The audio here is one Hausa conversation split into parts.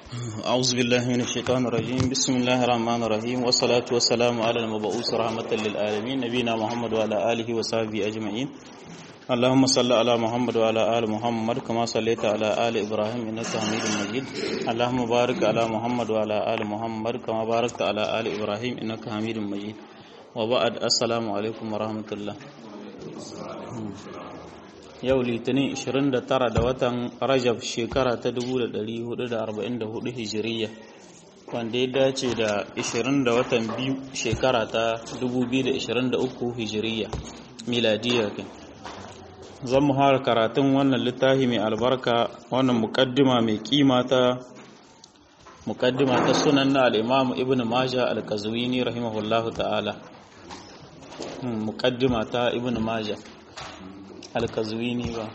أعوذ بالله من الشيطان الرجيم بسم الله الرحمن الرحيم والصلاة والسلام على المبعوث رحمة للعالمين نبينا محمد وعلى آله وصحبه أجمعين اللهم صل على محمد وعلى آل محمد كما صليت على آل إبراهيم إنك حميد مجيد اللهم بارك على محمد وعلى آل محمد كما باركت على آل إبراهيم إنك حميد مجيد وبعد السلام عليكم ورحمة الله yau litinin 29 da watan rajab shekara ta 1444 hijiriya wanda ya dace da 20 da watan biyu shekara ta 2023 hijiriya miladiya kai zan mu fara karatun wannan littafi mai albarka wannan mukaddima mai kima ta mukaddima ta sunan na al'imam ibn maja al-kazwini rahimahullahu ta'ala mukaddima ta ibn maja alkazwini ba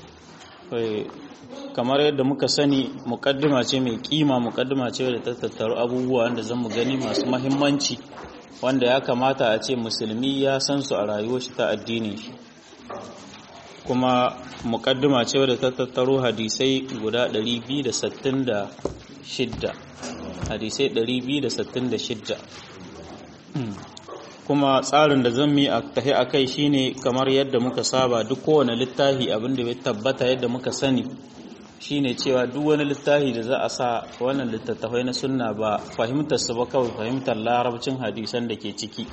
kamar yadda muka sani mukaddima ce mai kima mukaddima ce da ta tattaru abubuwa wanda zan mu gani masu mahimmanci wanda ya kamata a ce musulmi ya san su a rayuwar shi ta addinin shi kuma mukaddima ce wadda ta tattaro hadisai guda 266 hadisai 266 kuma tsarin da zan yi a tahi a kai shine kamar yadda muka saba duk kowane littafi abin da ya tabbata yadda muka sani shine cewa duk wani littafi da za a sa wannan littattafai na sunna ba fahimtar su ba kawai fahimtar larabcin hadisan da ke ciki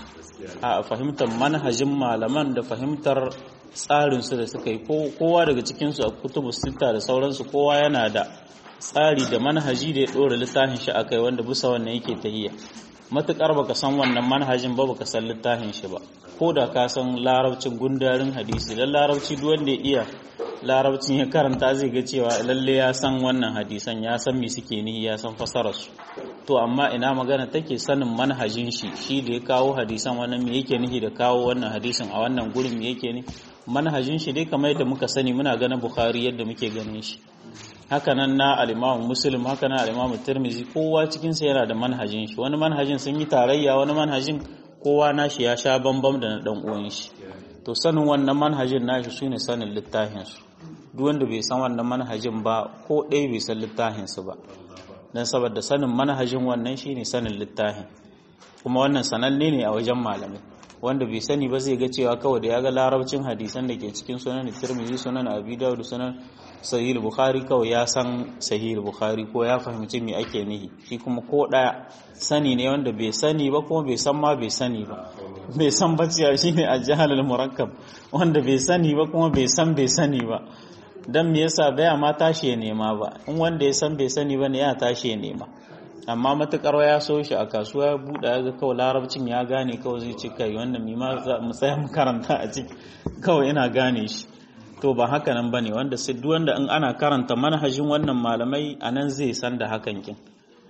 a fahimtar manhajin malaman da fahimtar tsarin su da suka yi kowa daga cikin su a kutubu sita da sauransu kowa yana da tsari da manhaji da ya dora littafin shi akai wanda bisa wannan yake tahiya matukar baka san wannan manhajin ba baka san littafin shi ba ko da ka san larabcin gundarin hadisi dan larabci duk wanda ya iya larabcin ya karanta zai ga cewa lalle ya san wannan hadisan ya san me suke ni ya san fasarar su to amma ina magana take sanin manhajin shi shi da ya kawo hadisan wannan me yake nihi da kawo wannan hadisin a wannan gurin me yake ni manhajin shi dai kamar yadda muka sani muna ganin bukhari yadda muke ganin shi hakanan na alimamu muslim hakanan alimamu tirmizi kowa cikinsa yana da manhajin shi wani manhajin sun yi tarayya wani manhajin kowa nashi ya sha bambam da na dan uwan shi to sanin wannan manhajin nashi shine sanin littafin su duk wanda bai san wannan manhajin ba ko ɗaya bai san littafin su ba dan saboda sanin manhajin wannan shine sanin littafin kuma wannan sananne ne a wajen malamai wanda bai sani ba zai ga cewa kawai da ya ga larabcin hadisan da ke cikin sunan tirmizi sunan abi dawud sunan sahih bukhari kawai ya san sahih bukhari ko ya fahimci me ake nihi shi kuma ko daya sani ne wanda bai sani ba kuma bai san ma bai sani ba bai san ba cewa shine al-jahl al-murakkab wanda bai sani ba kuma bai san bai sani ba dan me yasa baya ma tashi ya nema ba in wanda ya san bai sani ba ne ya tashi ya nema amma matukar ya so shi a kasuwa ya buɗe ya ga kawai larabcin ya gane kawai zai ce kai wannan mima mu tsaya mu karanta a ciki kawai ina gane shi to ba haka nan bane wanda sai duk wanda in ana karanta manhajin wannan malamai anan zai san da hakan kin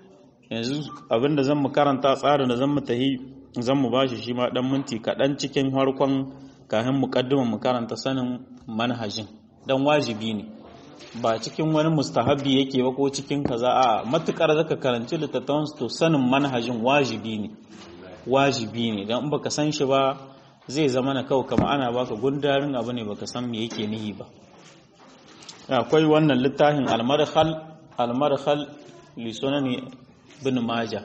yanzu abinda zan mu karanta tsarin da zan mu tahi zan mu bashi shi ma dan minti kaɗan cikin harkon kafin muqaddimin mu karanta sanin manhajin dan wajibi ne ba cikin wani mustahabi yake ba ko cikin kaza a matukar zaka karanci littattafan to sanin manhajin wajibi ne wajibi ne dan in baka san shi ba zai zama na kawai kama ana baka gundarin abu ne baka san me yake nihi ba akwai wannan littafin almarhal almarhal li sunani ibn majah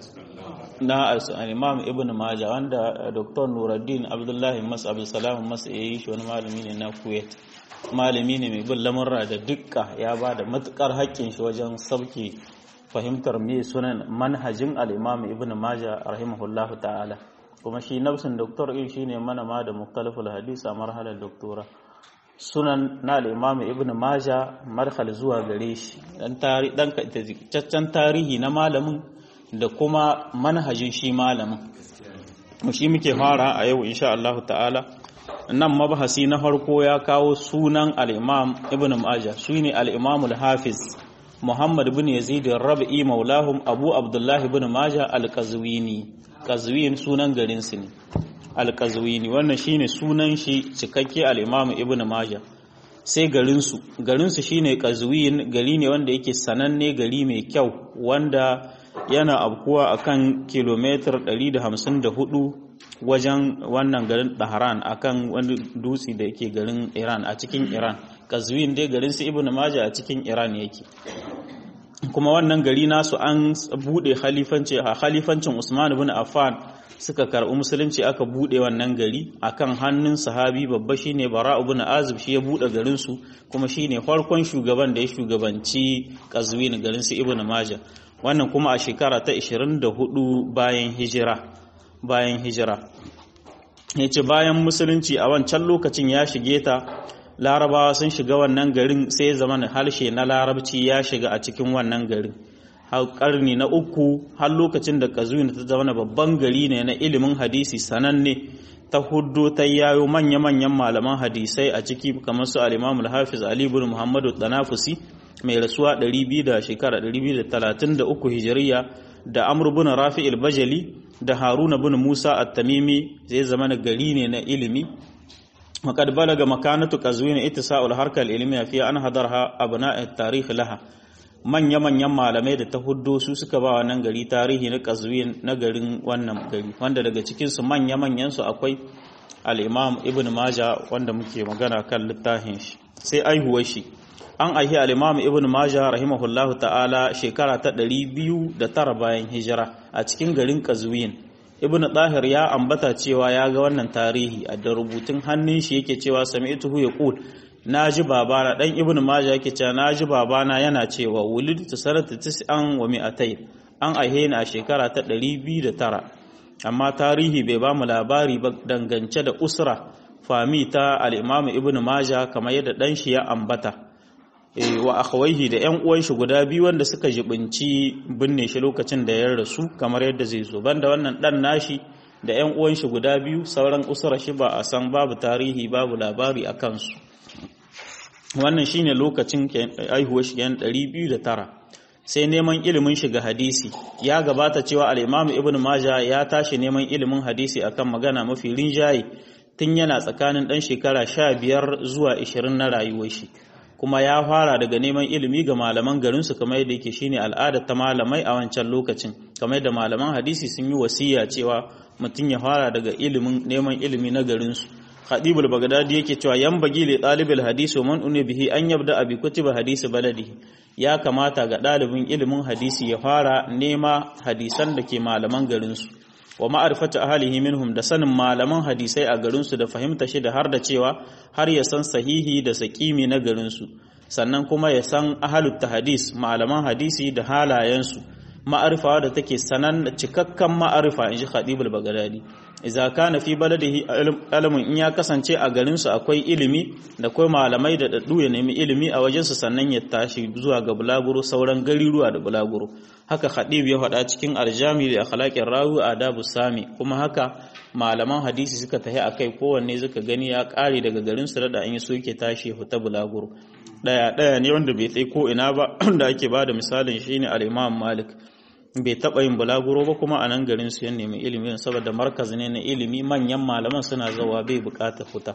na imam ibn majah wanda dr nuruddin abdullahi mas abdul salam mas yayi shi wani malami ne na kuwait malami ne mai bin lamurra da dukka ya ba da matukar haƙƙin shi wajen sauke fahimtar me sunan manhajin al-imam ibn majah rahimahullahu ta'ala kuma shi nafsin doktor in shi ne manama da muktaliful hadis a marhalar doktora sunan na al-imam ibn majah marhal zuwa gare shi dan caccen tarihi na malamin da kuma manhajin shi malamin shi muke fara a yau insha Allah ta'ala nan mabahasi na farko ya kawo sunan al-imam ibn majah shine al-imam al-hafiz muhammad ibn yazid rabi'i maulahum abu abdullah ibn majah al-qazwini qazwin sunan garin su ne al-qazwini wannan shine sunan shi cikakke al-imam ibn majah sai garin su garin su shine qazwin gari ne wanda yake sananne gari mai kyau wanda yana abkuwa akan kilometer 154 wajen wannan garin Dahran akan wani dutse da yake garin Iran a cikin Iran Qazwin dai garin su Ibn Majah a cikin Iran yake kuma wannan gari nasu an bude khalifanci a khalifancin Usman ibn Affan suka karɓi musulunci aka bude wannan gari akan hannun sahabi babba shine Bara ibn Azib shi ya bude garin su kuma shine farkon shugaban da ya shugabanci Qazwin garin su Ibn Majah wannan kuma a shekara ta 24 bayan hijira bayan hijira yace bayan musulunci a wancan lokacin ya shige ta larabawa sun shiga wannan garin sai zaman harshe na larabci ya shiga a cikin wannan garin har karni na uku har lokacin da kazuyin ta zama babban gari ne na ilimin hadisi sananne ta hudu ta yayo manya-manyan malaman hadisai a ciki kamar su al-imam al-hafiz ali ibn muhammadu danafusi mai rasuwa 200 da shekara 233 hijiriya da amr ibn rafi al-bajali da haruna ibn musa at-tamimi zai zama gari ne na ilimi وقد بلغ مكانة قزوين اتساء الحركة العلمية في أن حضرها أبناء التاريخ لها manya manyan malamai da ta huddo su suka ba wannan gari tarihi na qazwin na garin wannan gari wanda daga cikin su manya manyan su akwai al-Imam Ibn Majah wanda muke magana kan littafin shi sai aihuwar shi an aihi al-Imam Ibn Majah rahimahullahu ta'ala shekara ta 209 bayan hijira a cikin garin Qazwin ibn Tahir ya ambata cewa ya ga wannan tarihi a da rubutun hannun shi yake cewa sami'tuhu yaqul naji babana dan ibn Majah yake cewa naji babana yana cewa wulidtu sanata tis'an wa mi'atayn an aihe ni a shekara ta 209 amma tarihi bai ba mu labari ba dangance da usra fami ta al-Imam ibn Majah kamar yadda dan shi ya ambata wa akhawaihi da ƴan uwan shi guda biyu wanda suka jibinci binne shi lokacin da ya rasu kamar yadda zai zo banda wannan dan nashi da ƴan uwan shi guda biyu sauran usura shi ba a san babu tarihi babu labari a kansu wannan shine lokacin aihuwar shi yan 209 sai neman ilimin shiga hadisi ya gabata cewa al-Imam Ibn Majah ya tashi neman ilimin hadisi akan magana mafi rinjaye tun yana tsakanin dan shekara 15 zuwa 20 na rayuwar shi kuma ya fara daga neman ilimi ga malaman garinsu kamar yadda yake shine al'ada ta malamai a wancan lokacin kamar yadda malaman hadisi sun yi wasiya cewa mutum ya fara daga ilimin neman ilimi na garinsu Khadibul Baghdadi yake cewa yan bagi li talibil hadisi man une bihi an yabda abi kutiba hadisi baladi ya kamata ga dalibin ilimin hadisi ya fara nema hadisan da ke malaman garinsu wa ma'arifatu ahlihi minhum da sanin malaman hadisai a garinsu da fahimta shi da har da cewa har ya san sahihi da sakimi na garinsu sannan kuma ya san ahlut hadis malaman hadisi da halayensu ma'arifa da take sanan cikakkan ma'arifa inji Khadibul Baghdadi idza kana fi baladihi ilmun in ya kasance a garinsu akwai ilimi da akwai malamai da daddu ya nemi ilimi a wajensu sannan ya tashi zuwa ga bulaguro sauran gariruwa da bulaguro haka Khadib ya faɗa cikin arjami da akhlaqir rawi adabu sami kuma haka malaman hadisi suka tahi akai kowanne suka gani ya kare daga garinsu da an yi so yake tashi ya fita bulaguro daya daya ne wanda bai tsaye ko ina ba da ake bada misalin shine al-Imam Malik bai taɓa yin bulaguro ba kuma a nan garin su ya nemi ilimi saboda markaz ne na ilimi manyan malaman suna zawa bai buƙatar fita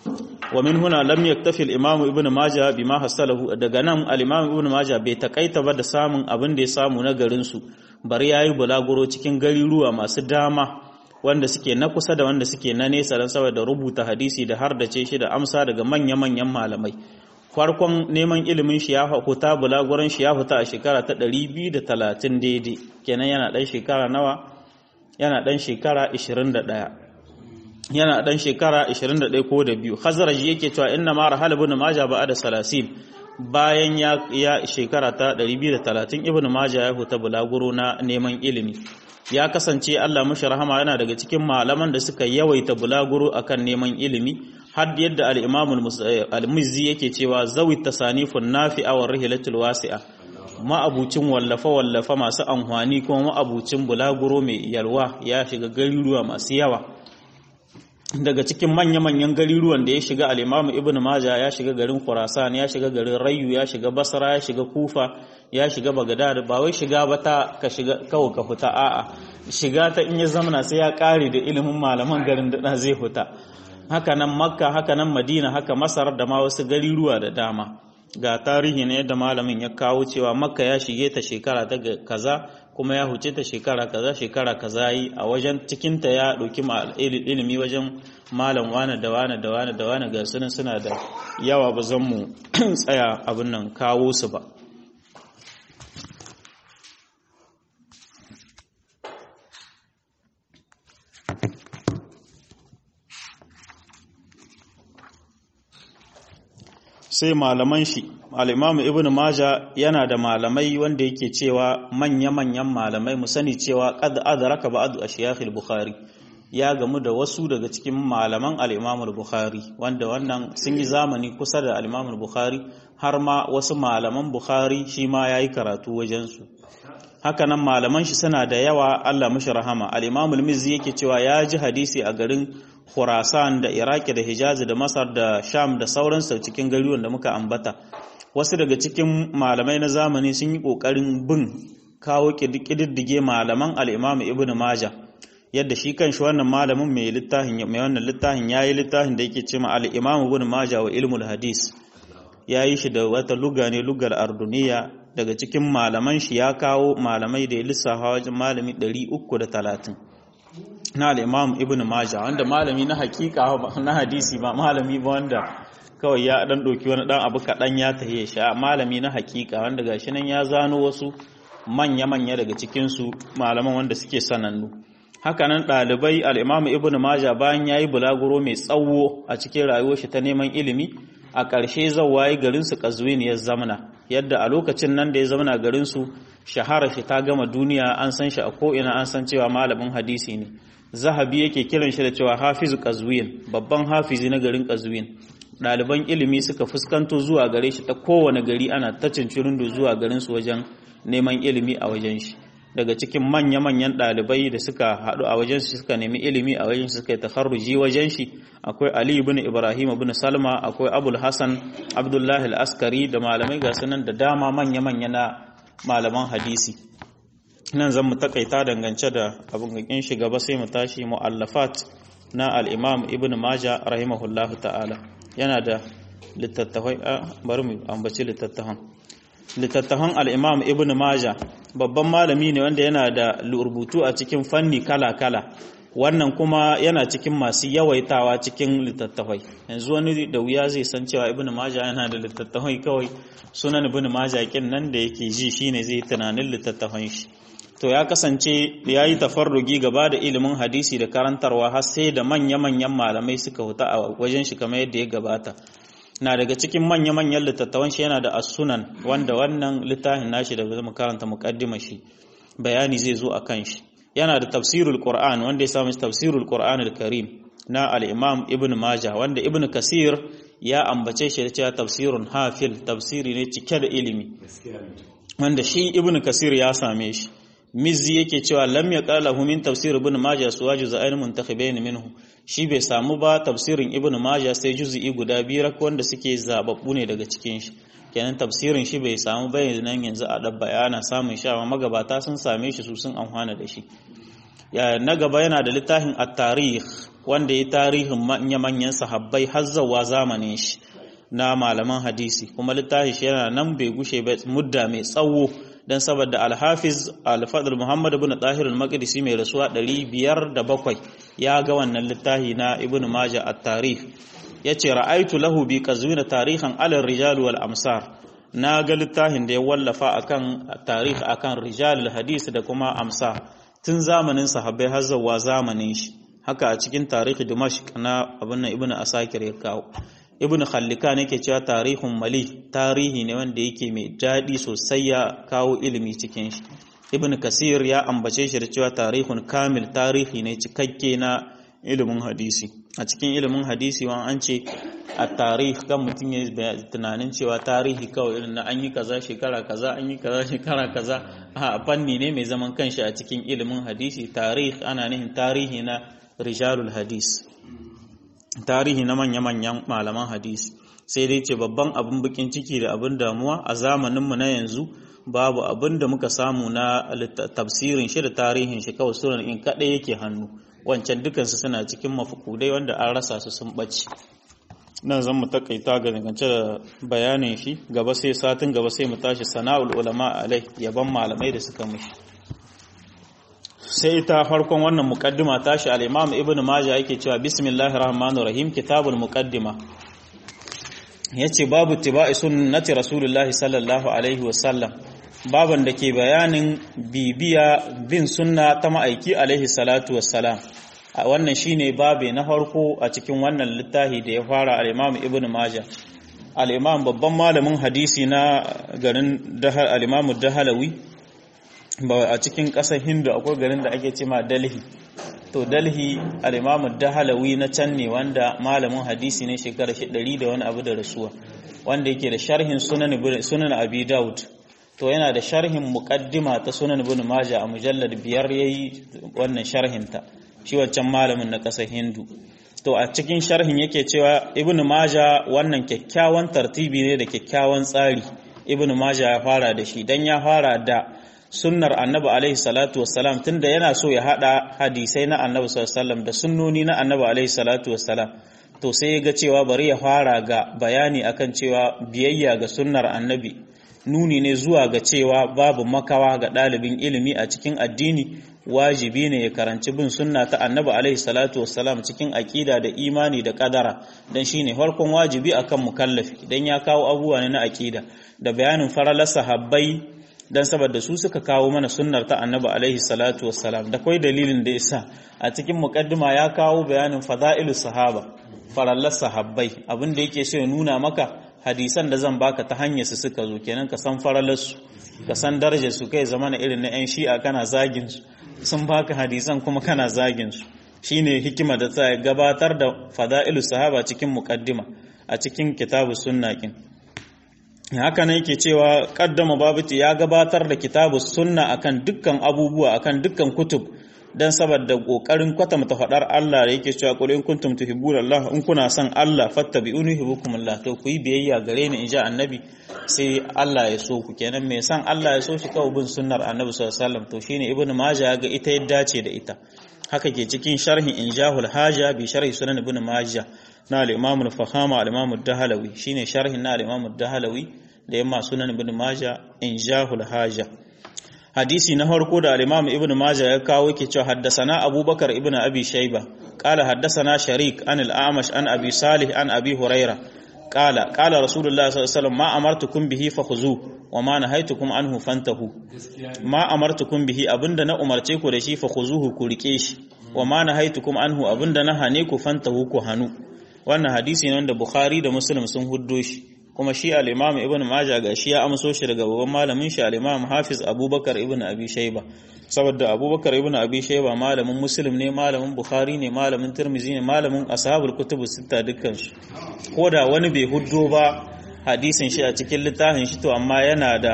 wa min huna lam yaktafi al-imam ibn majah bima hasalahu daga nan al-imam ibn majah bai takaita ba da samun abin da ya samu na garin su bari yayi bulaguro cikin gariruwa masu dama wanda suke na kusa da wanda suke na nesa dan saboda rubuta hadisi da har da ce shi da amsa daga manya-manyan malamai farkon neman ilimin shi ya huta bulaguran shi ya huta a shekara ta 230 daidai kenan yana dan shekara nawa yana dan shekara 21 yana dan shekara 21 ko da biyu khazraj yake cewa inna ma rahal ibn majah ba da salasin bayan ya ya shekara ta 230 ibn majah ya huta bulaguro na neman ilimi ya kasance Allah mushi rahama yana daga cikin malaman da suka yawaita bulaguro akan neman ilimi har yadda al-Imam al-Mizzi yake cewa zawi tasanifun nafi'a wa rihlatul wasi'a ma'abucin wallafa wallafa masu amfani kuma ma'abucin bulaguro mai yalwa ya shiga garuruwa masu yawa daga cikin manya-manyan garuruwan da ya shiga al-Imam Ibn Majah ya shiga garin Khurasan ya shiga garin Rayu ya shiga Basra ya shiga Kufa ya shiga Baghdad ba wai shiga ba ta ka shiga kawai ka huta a'a shiga ta in ya zamana sai ya kare da ilimin malaman garin da zai huta haka nan Makka haka nan Madina haka Masar da ma wasu garuruwa da dama ga tarihi ne yadda malamin ya kawo cewa Makka ya shige ta shekara ta kaza kuma ya huce ta shekara kaza shekara kaza yi a wajen cikinta ya ɗauki ilimi wajen malam wane da wane da wane da wane ga sunan suna da yawa ba zan mu tsaya abin nan kawo su ba sai malaman shi al-imam ibn maja yana da malamai wanda yake cewa manya-manyan malamai mu sani cewa qad adraka ba'd ashiyakh al-bukhari ya gamu da wasu daga cikin malaman al-imam al-bukhari wanda wannan sun yi zamani kusa da al-imam al-bukhari har ma wasu malaman bukhari shi ma yayi karatu wajen su hakanan malaman shi suna da yawa Allah mashi rahama al-imam al-mizzi yake cewa ya ji hadisi a garin Khurasan da Iraki da Hijaz da Masar da Sham da sauransu cikin garuruwan da muka ambata wasu daga cikin malamai na zamani sun yi kokarin bin kawo kididdige malaman al-imam ibn majah yadda shi kanshi wannan malamin mai littafin mai wannan littafin yayi littafin da yake cewa al-imam ibn majah wa ilmul hadis yayi shi da wata luga ne lugar arduniya daga cikin malaman shi ya kawo malamai da ya lissafa wajen malami 330 na al-imam ibn majah wanda malami na hakika na hadisi ba malami ba wanda kawai ya dan doki wani dan abu kadan ya tahiye shi malami na hakika wanda gashi nan ya zano wasu manya-manya daga cikin su malaman wanda suke sanannu hakanan ɗalibai al'imamu ibn maja bayan ya yi bulaguro mai tsawo a cikin rayuwar shi ta neman ilimi a ƙarshe zawaye garinsu ƙazuwin ya zamana yadda a lokacin nan da ya zamana garinsu shahara shi ta gama duniya an san shi a ko'ina an san cewa malamin hadisi ne zahabi yake kiran shi da cewa hafizu ƙazuwin babban hafizi na garin ƙazuwin ɗaliban ilimi suka fuskanto zuwa gare shi ta kowane gari ana ta cincirindo zuwa garinsu wajen neman ilimi a wajen shi daga cikin manya-manyan ɗalibai da suka haɗu a wajen shi suka nemi ilimi a wajen shi suka yi tafarruji wajen shi akwai Ali ibn Ibrahim ibn Salma akwai Abul Hassan Abdullahi al-Askari da malamai ga sunan da dama manya-manya na malaman hadisi nan zan mu takaita dangance da abin gakin shi gaba sai mu tashi mu'allafat na al-Imam Ibn Majah rahimahullahu ta'ala yana da littattafai bari mu ambaci littattafan littattafan al'imam ibn maja babban malami ne wanda yana da rubutu a cikin fanni kala-kala wannan kuma yana cikin masu yawaitawa cikin littattafai yanzu wani da wuya zai san cewa ibn maja yana da littattafai kawai sunan ibn maja kin nan da yake ji shine zai tunanin littattafan shi to ya kasance ya yi tafarrugi gaba da ilimin hadisi da karantarwa har sai da manya-manyan malamai suka huta a wajen shi kamar yadda ya gabata na daga cikin manya-manyan littattafan shi yana da as-sunan wanda wannan littafin nashi da zama karanta muqaddima shi bayani zai zo akan shi yana da tafsirul qur'an wanda ya samu tafsirul qur'an al-karim na al-imam ibn majah wanda ibn kasir ya ambace shi da cewa tafsirun hafil tafsiri ne cike da ilimi wanda shi ibn kasir ya same shi mizzi yake cewa lam yaqalahu min tafsir ibn majah suwaju za'in muntakhibain minhu shi bai samu ba tafsirin ibn majah sai juz'i guda biyar wanda suke zababbu ne daga cikin shi kenan tafsirin shi bai samu ba nan yanzu a dan bayana samun sha amma magabata sun same shi su sun amfana da shi ya na gaba yana da littafin at-tarikh wanda ya tarihin manya-manyan sahabbai har zawa zamanin shi na malaman hadisi kuma littafin shi yana nan bai gushe ba mudda mai tsawo dan saboda alhafiz alfadl muhammad ibn tahir al-maqdisi mai rasuwa 507 ya ga wannan littafi na ibn majah at-tarikh yace ra'aitu lahu bi qazwina tarihan ala rijal wal amsar na ga littafin da ya wallafa akan tarih akan rijal hadis da kuma amsar tun zamanin sahabbai har zuwa zamanin shi haka a cikin tarihi dimashq na abin ibn asakir ya kawo ibn khallikan yake cewa tarihun mali tarihi ne wanda yake mai daɗi sosai ya kawo ilimi cikin shi ibn kasir ya ambace shi da cewa tarihun kamil tarihi ne cikakke na ilimin hadisi a cikin ilimin hadisi wa an ce a tarih kan mutum ya tunanin cewa tarihi kawai irin na an yi kaza shekara kaza an yi kaza shekara kaza a fanni ne mai zaman kanshi a cikin ilimin hadisi tarih ana nihin tarihi na rijalul hadis tarihi na manya-manyan malaman hadisi sai dai ce babban abin bakin ciki da abin damuwa a zamaninmu na yanzu babu abin da muka samu na tafsirin shi da tarihin shi kawai sunan in kaɗai yake hannu wancan dukansu suna cikin mafukudai wanda an rasa su sun ɓace nan zan mu takaita ga dangance da bayanin shi gaba sai satin gaba sai mu tashi sana'ul ulama alai yaban malamai da suka mushi sai ita farkon wannan muqaddima tashi al-Imam Ibn Majah yake cewa bismillahir rahmanir rahim kitabul muqaddima yace babu tibai sunnati rasulullahi sallallahu alaihi wasallam baban da ke bayanin bibiya bin sunna ta ma'aiki alaihi salatu wassalam a wannan shine babe na farko a cikin wannan littafi da ya fara al-Imam Ibn Majah al-imam babban malamin hadisi na garin dahal al-imam dahalawi ba a cikin ƙasar hindu akwai garin da ake cema dalhi to dalhi al-imam dahalawi na can ne wanda malamin hadisi ne shekara shi ɗari da wani abu da rasuwa wanda yake da sharhin sunan sunan abi daud to yana da sharhin muqaddima ta sunan ibn majah a mujallad biyar yayi wannan sharhin ta shi wancan malamin na ƙasar hindu to a cikin sharhin yake cewa ibn majah wannan kyakkyawan tartibi ne da kyakkyawan tsari ibn majah ya fara da shi dan ya fara da sunnar annabi alaihi salatu wassalam tunda yana so ya hada hadisai na annabi sallallahu alaihi wasallam da sunnoni na annabi alaihi salatu wassalam to sai ya ga cewa bari ya fara ga bayani akan cewa biyayya ga sunnar annabi nuni ne zuwa ga cewa babu makawa ga ɗalibin ilimi a cikin addini wajibi ne ya karanci bin sunna ta annabi alaihi salatu wassalam cikin aƙida da imani da ƙadara don shine farkon wajibi akan mukallafi dan ya kawo abubuwa ne na aƙida da bayanin faralar sahabbai dan saboda su suka kawo mana sunnar ta annabi alaihi salatu wassalam da kai dalilin da yasa a cikin muqaddima ya kawo bayanin fada'ilus sahaba farallar sahabbai abin da yake so ya nuna maka hadisan da zan baka ta hanyar su suka zo kenan ka san faralar su ka san darajar su kai zamana irin na yan shi'a kana zagin su sun baka hadisan kuma kana zagin su shine hikima da ta gabatar da fada'ilus sahaba cikin muqaddima a cikin kitabus sunna kin haka ne yake cewa kaddama babiti ya gabatar da kitabus sunna akan dukkan abubuwa akan dukkan kutub dan saboda kokarin kwatanta fadar Allah da yake cewa qul in kuntum tuhibbuna Allah in kuna son Allah fattabi'uni yuhibbukumullah to ku yi biyayya gare ni inja annabi sai Allah ya so ku kenan mai son Allah ya so shi kawai bin sunnar annabi sallallahu alaihi wasallam to shine ibnu majah ga ita ya dace da ita haka ke cikin sharhin injahul haja bi sharhi sunan ibnu majah na al-imam al-fahama al-imam ad-dahalawi shine sharhin na al-imam ad-dahalawi da yamma sunan ibnu majah injahul haja hadisi na farko da al-Imam Ibn Majah ya kawo yake cewa haddasana Abubakar ibn Abi Shayba qala haddasana Sharik an al-Amash an Abi Salih an Abi Huraira qala qala Rasulullah sallallahu alaihi wasallam ma amartukum bihi fakhuzu wa ma nahaytukum anhu fantahu ma amartukum bihi abinda na umarce ku da shi fakhuzuhu ku rike shi wa ma nahaytukum anhu abinda na hane ku fantahu ku hanu wannan hadisi ne wanda Bukhari da Muslim sun huddo shi kuma shi al-Imam Ibn Majah ga shi ya amso shi daga babban malamin shi al-Imam Hafiz Abubakar Ibn Abi Shayba saboda Abubakar Ibn Abi Shayba malamin Muslim ne malamin Bukhari ne malamin Tirmidhi ne malamin ashabul kutubu sita dukkan su koda wani bai huddo ba hadisin shi a cikin littafin shi to amma yana da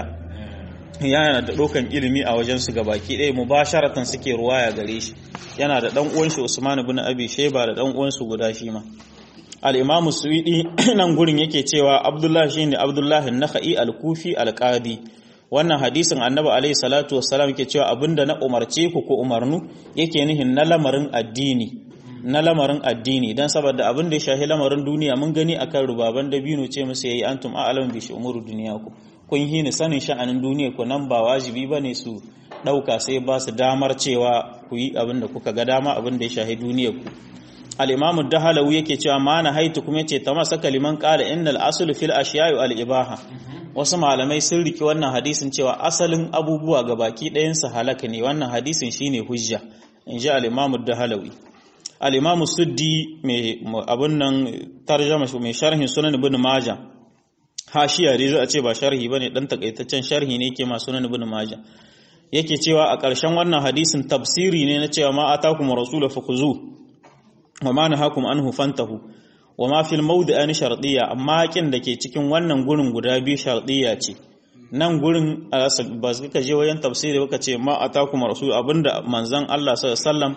yana da dokan ilimi a wajen su gabaki ɗaya mubasharatan suke ruwaya gare shi yana da dan uwan shi Usman ibn Abi Shayba da dan uwan su guda shi ma al'imamu suwiɗi nan gurin yake cewa abdullahi shi ne abdullahi naka'i al-kufi al-qadi wannan hadisin annabi alaihi salatu wassalam ke cewa abinda na umarce ku ko umarnu yake nihin na lamarin addini na lamarin addini dan saboda abin da ya shahi lamarin duniya mun gani akan rubaban dabino ce musu yayi antum a'lamu bi umuru duniyaku kun yi ni sanin sha'anin duniya ku nan ba wajibi bane su dauka sai ba su damar cewa ku yi abin da kuka ga dama abin da ya shahi duniyar ku al-imamu dahalawi yake cewa ma na haitu kuma yace ta masa kaliman qala innal aslu fil ashiya'i al-ibaha wasu malamai sun riki wannan hadisin cewa asalin abubuwa ga baki ɗayan su halaka ne wannan hadisin shine hujja inji al-imamu dahalawi al-imamu suddi mai abun nan tarjama mai sharhin sunan ibn majah hashiya dai za a ce ba sharhi bane dan takaitaccen sharhi ne yake ma sunan ibn majah yake cewa a ƙarshen wannan hadisin tafsiri ne na cewa ma atakum rasulu fakuzu wa ma nahakum anhu fantahu wa ma fil mawdi'ani shartiyya amma kin da ke cikin wannan gurin guda biyu shartiyya ce nan gurin ba su ka je wajen tafsiri baka ce ma atakum rasul abinda manzon Allah sallallahu alaihi wasallam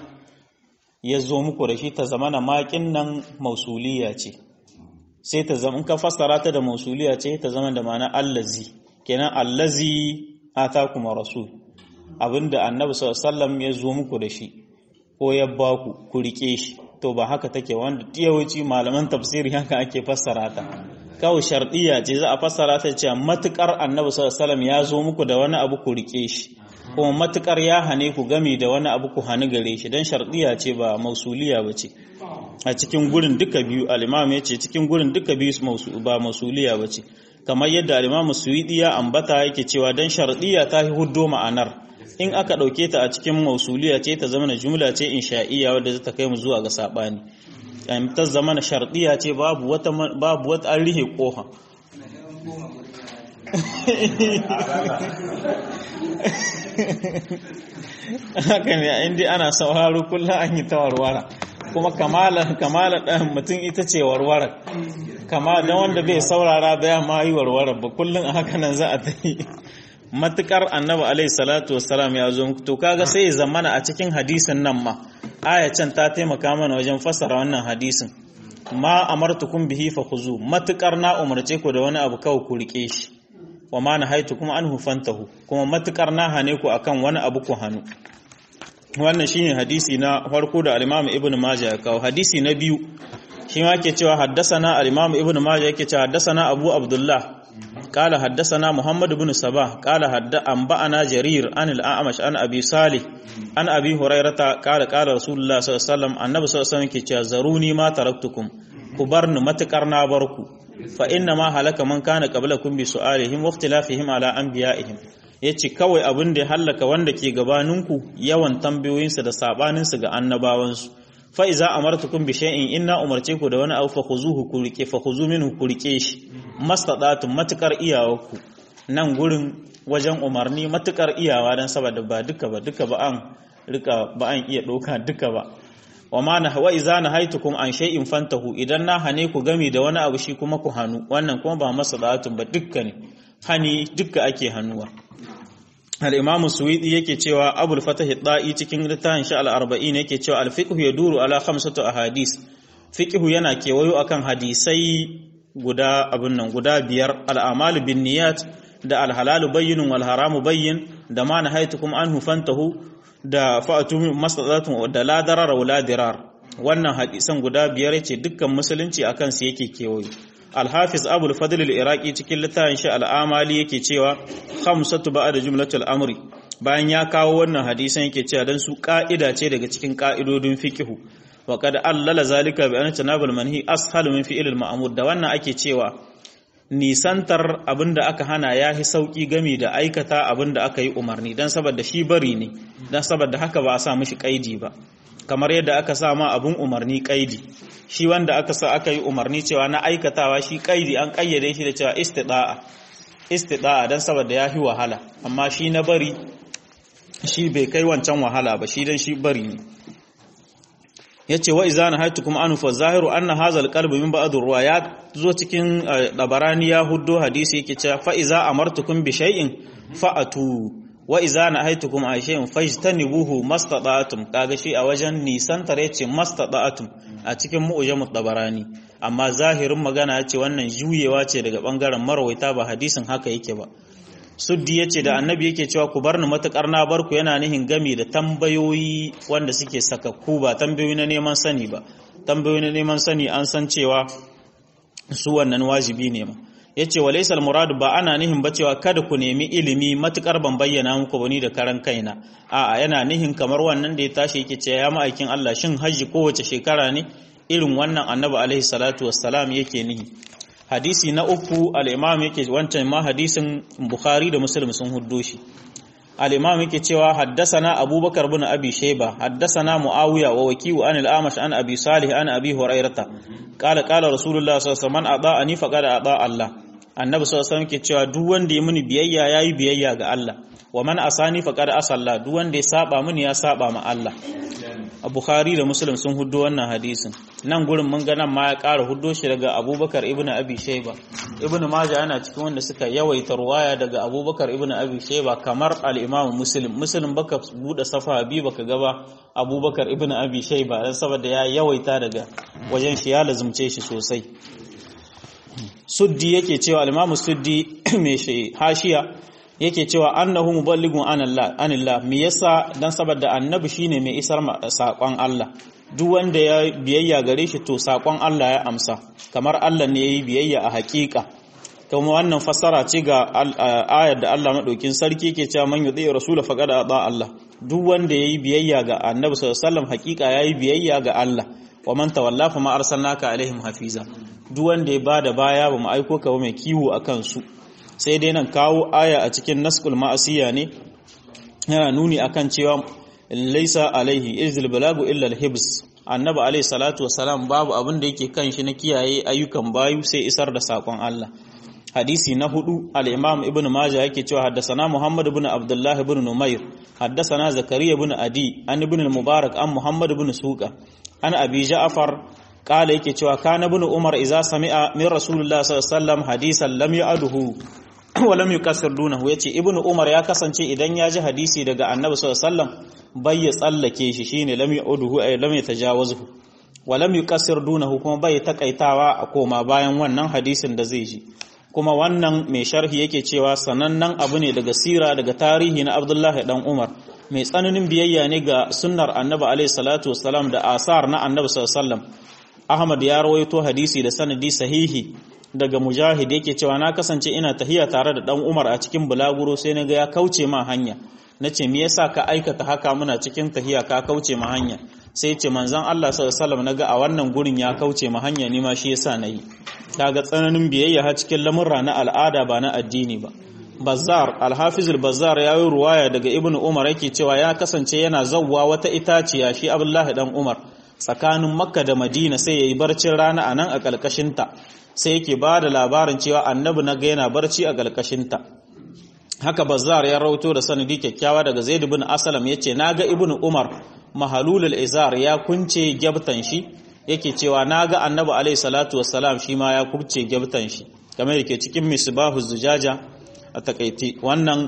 ya zo muku da shi ta zamana makin nan mausuliya ce sai ta zama in ka fassara ta da mausuliya ce ta zama da ma'ana allazi kenan allazi atakum rasul abinda annabi sallallahu alaihi wasallam ya zo muku da shi ko ya ba ku ku rike shi to ba haka take wanda yawanci malaman tafsiri haka ake fassara ta kawai shardiya ce za a fassara ta cewa matukar annabi sallallahu alaihi ya zo muku da wani abu ku rike shi kuma matukar ya hane ku gami da wani abu ku hani gare shi dan shardiya ce ba mausuliya ba ce a cikin gurin duka biyu al-imam ya ce cikin gurin duka biyu ba mausuliya ba ce kamar yadda al-imam suwidi ya ambata yake cewa dan shardiya ta huddo ma'anar in aka ɗauke ta a cikin mausuliya ce ta zama jumla ce insha'iyya wadda za ta kai mu zuwa ga saɓani ta zama na sharɗiya ce babu wata babu wata an rihe ƙofa haka ne inda ana sauraro kullum an yi ta warwara kuma kamala kamala ɗan mutum ita ce warwara kama don wanda bai saurara baya ma yi warwara ba kullum a haka nan za a ta yi matukar annabi alaihi salatu wassalam ya zo to kaga sai ya zamana a cikin hadisin nan ma aya can ta taimaka mana wajen fassara wannan hadisin ma amartukum bihi fa khuzu matukar na umarce ku da wani abu kawai ku rike shi wa ma kuma anhu fantahu kuma matukar na hane ku akan wani abu ku hanu wannan shine hadisi na farko da al-Imam Ibn Majah ya kawo hadisi na biyu shi ma ke cewa haddasana al-Imam Ibn Majah yake cewa haddasana Abu Abdullah قال حدثنا محمد بن صباح قال حد أنبأنا جرير عن الأعمش عن أبي صالح عن أبي هريرة قال قال رسول الله صلى الله عليه وسلم النبي صلى الله عليه وسلم كي زروني ما تركتكم كبرن متكرنا بركو فإنما هلك من كان قبلكم بسؤالهم واختلافهم على أنبيائهم yace kawai abin da ya hallaka wanda ke gabaninku yawan tambayoyinsa da sabaninsu ga annabawansu fa iza amartukum bi shay'in inna umarce ku da wani abu fa khuzuhu ku rike fa khuzu minhu ku rike shi mastadatun matukar iyawarku nan gurin wajen umarni matukar iyawa dan saboda ba duka ba duka ba an rika ba an iya doka duka ba wa ma na wa iza nahaitukum an shay'in fantahu idan na hane ku gami da wani abu shi kuma ku hanu wannan kuma ba mastadatun ba dukka ne hani dukka ake hanuwa al-imamu suwidi yake cewa abul fatah da'i cikin littafin sha al-arba'in yake cewa al-fiqh yaduru ala khamsatu ahadith fiqh yana kewayo akan hadisai guda abun nan guda biyar al-amal bin niyat da al-halal bayyinun wal haramu bayyin da ma nahaitukum anhu fantahu da fa'atu mastata'tum da la darara wala dirar wannan hadisan guda biyar yace dukkan musulunci akan su yake kewayo Al-Hafiz Abu al-Fadl al-Iraqi cikin littafin shi al-Amali yake cewa khamsatu ba'da jumlatul amri bayan ya kawo wannan hadisan yake cewa dan su ka'ida ce daga cikin ka'idodin fiqhu wa qad allala zalika bi anna tanabul manhi ashalu min fi'l al-ma'mur da wannan ake cewa nisantar abinda aka hana yahi sauki gami da aikata abinda aka yi umarni dan saboda shi bari ne dan saboda haka ba a sa mishi kaidi ba kamar yadda aka sa ma abun umarni kaidi shi wanda aka sa aka yi umarni cewa na aikatawa shi kaidi an kayyade shi da cewa istida'a istida'a dan saboda ya fi wahala amma shi na bari shi bai kai wancan wahala ba shi dan shi bari ne yace wa izana haytukum anu fa zahiru anna hadha alqalbu min ba'd ruwa ya zo cikin dabarani ya huddo hadisi yake cewa fa iza amartukum bi shay'in fa'atu wa iza nahaitukum an shay'in fajtanibuhu mastata'tum kaga shi a wajen nisan tare yace mastata'tum a cikin mu'jamut dabarani amma zahirin magana yace wannan juyewa ce daga bangaren marwaita ba hadisin haka yake ba suddi yace da annabi yake cewa ku barni matakar na barku yana nihin gami da tambayoyi wanda suke sakakku ba tambayoyi na neman sani ba tambayoyi na neman sani an san cewa su wannan wajibi ne ma yace walaysal murad ba ana nihin ba cewa kada ku nemi ilimi matukar ban bayyana muku bani da karan kaina a'a yana nihin kamar wannan da ya tashi yake cewa ya ma'aikin Allah shin haji kowace shekara ne irin wannan annabi alaihi salatu wassalam yake nihi hadisi na uku al-imam yake wancan ma hadisin bukhari da muslim sun huddo shi al-imam yake cewa haddasana abubakar bin abi shayba haddasana muawiya wa wakiu an al-amash an abi salih an abi hurairata qala qala rasulullah sallallahu alaihi wasallam ata'ani faqad ata Allah annabi sallallahu alaihi wasallam yake cewa duk wanda ya muni biyayya yayi biyayya ga Allah wa man asani faqad asalla duk wanda ya saba muni ya saba ma Allah a Bukhari da Muslim sun huddo wannan hadisin nan gurin mun ga nan ma ya ƙara huddo shi daga Abubakar ibn Abi Shayba Ibn Majah yana cikin wanda suka yawaita ruwaya daga Abubakar ibn Abi Shayba kamar al-Imam Muslim Muslim baka bude safa bi baka gaba Abubakar ibn Abi Shayba dan saboda ya yawaita daga wajen shi ya lazumce shi sosai Suddi yake cewa al-Imam Suddi mai shi hashiya yake cewa annahu muballighun anallah anillah me yasa dan saboda annabi shine mai isar sakon Allah duk wanda ya biyayya gare shi to sakon Allah ya amsa kamar Allah ne yayi biyayya a hakika kuma wannan fassara ce ga ayar da Allah madaukin sarki yake cewa man yudi rasul faqad ata Allah duk wanda yayi biyayya ga annabi sallallahu alaihi wasallam hakika yayi biyayya ga Allah wa man tawalla fa ma arsalnaka alaihim hafiza duk wanda ya bada baya ba mu aiko ka ba mai kiwo akan su sai dai nan kawo aya a cikin naskul ma'asiya ne yana nuni akan cewa laisa alaihi izil balagu illa alhibs annabi alaihi salatu wasalam babu abin da yake kan shi na kiyaye ayyukan bayu sai isar da sakon Allah hadisi na hudu al-imam ibn majah yake cewa haddasana muhammad ibn abdullah ibn numair haddasana zakariya ibn adi an ibn al-mubarak an muhammad ibn suqa an abi ja'far qala yake cewa kana ibn umar idza sami'a min rasulullah sallallahu alaihi wasallam hadisan lam ya'duhu wa lam yukassir dunahu yace ibn umar ya kasance idan ya ji hadisi daga annabi sallallahu alaihi wasallam bai ya tsallake shi shine lam ya'duhu ay lam yatajawazhu wa lam yukassir dunahu kuma bai takaitawa a koma bayan wannan hadisin da zai ji kuma wannan mai sharhi yake cewa sanannen abu ne daga sira daga tarihi na abdullahi dan umar mai tsananin biyayya ne ga sunnar annabi alaihi salatu wassalam da asar na annabi sallallahu alaihi wasallam ahmad ya rawaito hadisi da sanadi sahihi daga mujahid yake cewa na kasance ina tahiya tare da dan umar a cikin bulaguro sai na ga ya kauce ma hanya nace me yasa ka aikata haka muna cikin tahiya ka kauce ma hanya sai ce manzon Allah sallallahu alaihi wasallam naga a wannan gurin ya kauce ma hanya ni ma shi yasa nayi kaga tsananin biyayya ha cikin lamurra na al'ada ba na addini ba Bazzar Al-Hafiz al-Bazzar ya yi ruwaya daga Ibn Umar yake cewa ya kasance yana zawwa wata itaciya shi Abdullahi dan Umar tsakanin Makka da Madina sai yayi barcin rana anan a kalkashin ta sai yake ba da labarin cewa Annabi naga yana barci a kalkashin ta haka Bazzar ya rawato da sanadi kyakkyawa daga Zaid ibn Aslam yace naga Ibn Umar mahalulul izar ya kunce gyabtan shi yake cewa naga Annabi alaihi salatu wassalam shi ma ya kubce gyabtan shi kamar yake cikin misbahu zujaja a takaiti wannan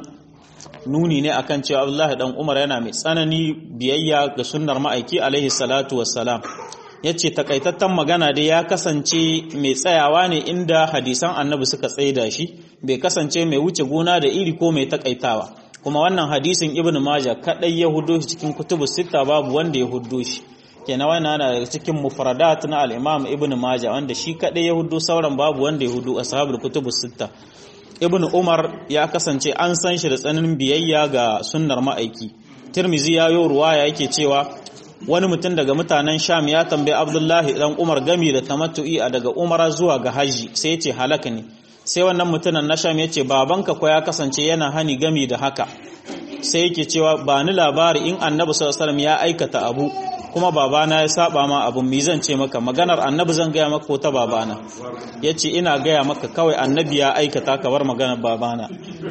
nuni ne akan cewa Abdullahi dan Umar yana mai tsanani biyayya ga sunnar ma'aiki alaihi salatu wassalam yace takaitattan magana dai ya kasance mai tsayawa ne inda hadisan annabi suka tsaida shi bai kasance mai wuce gona da iri ko mai takaitawa kuma wannan hadisin ibnu majah kadai ya hudo shi cikin kutubu sita babu wanda ya hudo shi kenan wannan yana daga cikin mufradat na al-imam ibnu majah wanda shi kadai ya hudo sauran babu wanda ya hudo ashabul kutubu sita ibn umar ya kasance an san shi da tsananin biyayya ga sunnar ma'aiki tirmizi ya yi ruwaya yake cewa wani mutum daga mutanen sham ya tambayi abdullahi dan umar gami da tamattu'i a daga umara zuwa ga haji sai ya ce halaka ne sai wannan mutumin na sham ya ce babanka ko ya kasance yana hani gami da haka sai yake cewa ba ni labari in annabi sallallahu alaihi ya aikata abu kuma babana ya saba ma abun mi zan ce maka maganar annabi zan gaya maka ko ta babana yace ina gaya maka kawai annabi ya aikata ka bar maganar babana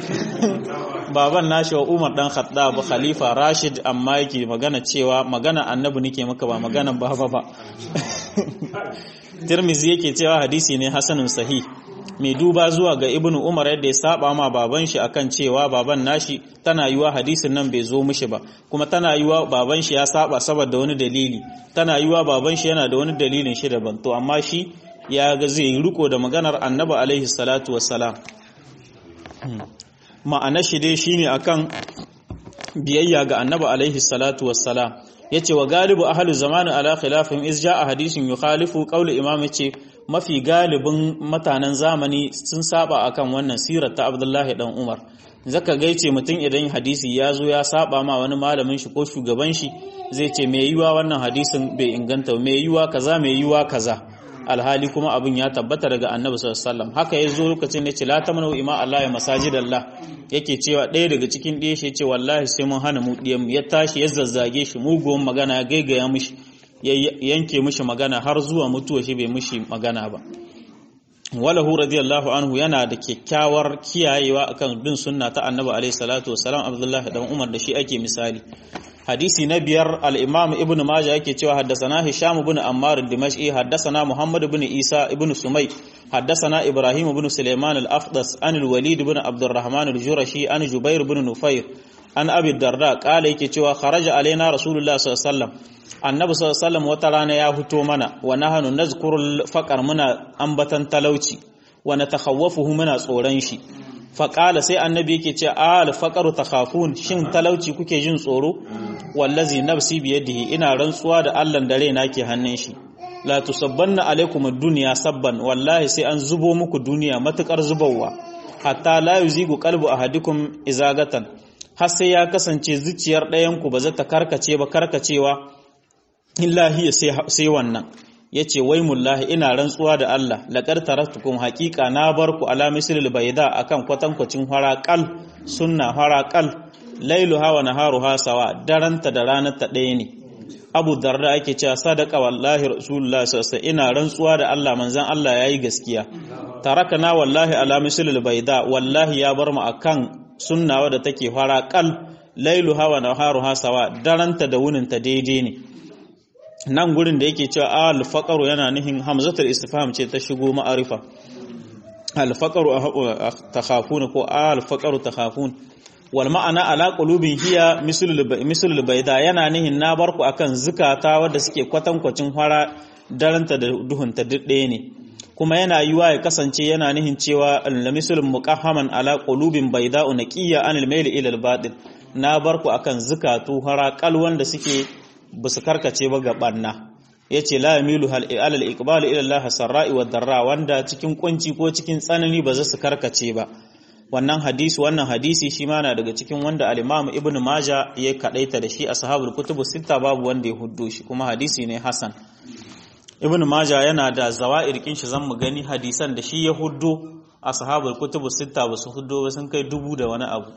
baban nashi wa Umar dan Khattab khalifa Rashid amma yake magana cewa magana annabi nake maka ba maganar baba ba Tirmizi yake cewa hadisi ne hasanun sahih mai duba zuwa ga ibnu umar yadda ya saba ma baban shi akan cewa baban nashi tana yiwa hadisin nan bai zo mishi ba kuma tana yiwa baban shi ya saba saboda wani dalili tana yiwa baban shi yana da wani dalilin shi daban to amma shi ya ga zai yi riko da maganar annabi alaihi salatu wassalam ma'ana shi dai shine akan biyayya ga annabi alaihi salatu wassalam yace wa galibu ahlu zamani ala khilafin iz jaa hadisin yukhalifu qawli imam yace mafi galibin mutanen zamani sun saba akan wannan sirar ta Abdullahi dan Umar zaka gaice mutum idan hadisi ya zo ya saba ma wani malamin shi ko shugaban shi zai ce me yiwa wannan hadisin bai inganta me yiwa kaza me yiwa kaza alhali kuma abin ya tabbata daga Annabi sallallahu alaihi wasallam haka yazo lokacin da ce la tamanu ima Allah ya masajidallah yake cewa ɗaya daga cikin ɗaya shi ce wallahi sai mun hana mu ɗiyan ya tashi ya zazzage shi mugun magana ya gaigaya mishi ya yanke mishi magana har zuwa mutuwa shi bai mishi magana ba walahu radiyallahu anhu yana da kyakkyawar kiyayewa akan bin sunna ta annabi alaihi salatu wasalam abdullahi dan umar da shi ake misali hadisi na biyar al-imam ibn majah yake cewa haddathana hisham ibn ammar ad-dimashqi haddathana muhammad ibn isa ibn sumay haddathana ibrahim ibn sulaiman al-afdas an al-walid ibn abdurrahman al-jurashi an jubair ibn nufair an abi darda kala yake cewa kharaja alaina rasulullah sallallahu alaihi wasallam annabi sallallahu alaihi wasallam wata rana ya fito mana wa nahnu nazkuru faqar muna ambatan talauci wa natakhawwafuhu muna tsoron shi faƙala sai annabi yake ce al faqaru takhafun shin talauci kuke jin tsoro wallazi nafsi biyadihi ina rantsuwa da Allah da raina ke hannun shi la tusabbanna alaikum ad-dunya sabban wallahi sai an zubo muku duniya matukar zubawa hatta la yuzigu qalbu ahadikum izagatan har sai ya kasance zuciyar ɗayan ku ba za ta karkace ba karkacewa illahi sai wannan ya ce wai mullahi ina rantsuwa da Allah laƙar taraktukum haƙiƙa na bar ku ala mislil baida akan kwatankwacin haraƙal sunna haraƙal lailu hawa naharu hasawa daranta da ranar ta ɗaya ne Abu Darda ake cewa sadaqa wallahi Rasulullah sallallahu alaihi ina rantsuwa da Allah manzon Allah yayi gaskiya tarakana wallahi ala mislil baida wallahi ya bar mu akan sunna wadda take fara kal lailuha wa naharuha sawa daranta da wuninta daidai ne nan gurin da yake cewa al faqaru yana nihin hamzatul istifham ce ta shigo ma'arifa al faqaru takhafuna ko al faqaru takhafun wal ma'ana ala qulubin hiya mislul bayda yana nihin na barku akan zukata wadda suke kwatankwacin fara daranta da duhunta duk ɗaya ne kuma yana yiwa ya kasance yana nihin cewa lamisul muqahhaman ala qulubin bayda'u naqiyya anil mayl ila al batil na barku akan zukatu haraqal wanda suke basu karkace ba ga banna yace la yamilu hal ala al iqbal ila Allah sarra'i wa darra wanda cikin kunci ko cikin tsanani ba za su karkace ba wannan hadisi wannan hadisi shi ma na daga cikin wanda al-Imam Ibn Majah ya kadaita da shi ashabul kutubu sita babu wanda ya huddo shi kuma hadisi ne hasan ibn maja yana da zawa'ir kin shi zan mu gani hadisan da shi ya huddo ashabul kutubu sita ba su huddo ba sun kai dubu da wani abu